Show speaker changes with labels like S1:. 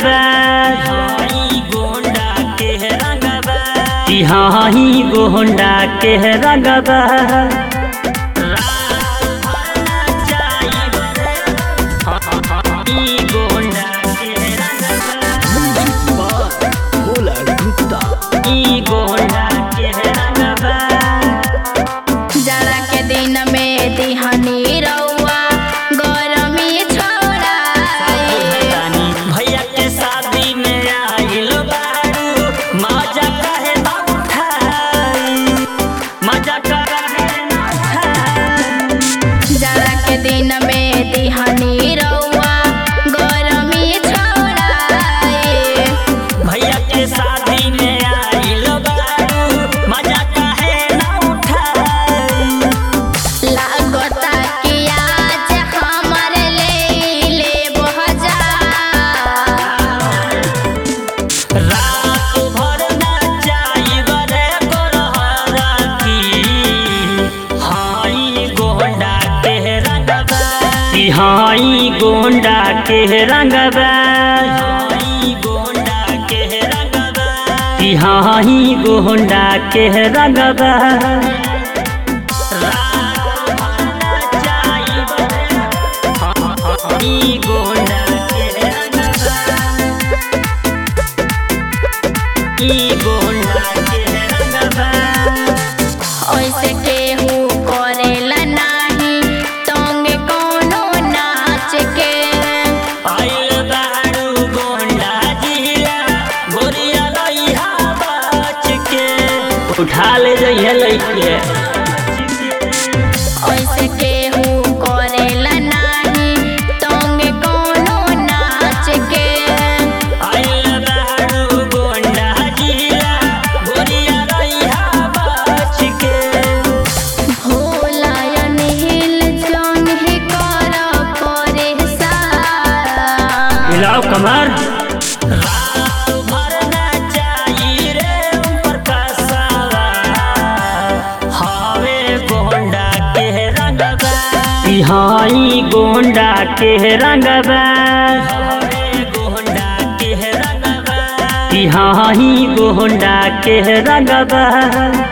S1: रंगबा
S2: गोंडा के रंगबा
S1: कि हाँ ही गोंडा के रंगबा
S3: जाड़ा के दिन में दिहनी रउआ गरमी छोड़ाई
S2: भैया के शादी में आइल बारू मजा कहे ना उठाई मजा कहे ना उठाई
S3: जाड़ा के दिन में दिहनी रउआ गरमी छोड़ाई
S2: भैया के शादी में आइल बारू मजा कहे ना उठाई
S3: लागता कि आज हमर ले ले बहजा
S2: रात भर नचाई बरे गोरहरा की हाई गोंडा के रंगबा
S1: कि हाँ ही गोंडा के रंगबा
S2: हाई गोंडा के रंगबा
S1: कि हाँ ही गोंडा के रंगबा
S3: ऐसे केहू करेला नाही तंगे कोनो नाच के
S1: उठा ले जाइए लइके
S3: ऐसे केहू करेला नाही तंगे कोनो नाच के भोला अनिल जौन ही कर परेशान
S1: मिलाओ कमर कि हाँ ही गोंडा के रंगबा कि हाँ ही गोंडा के रंगबा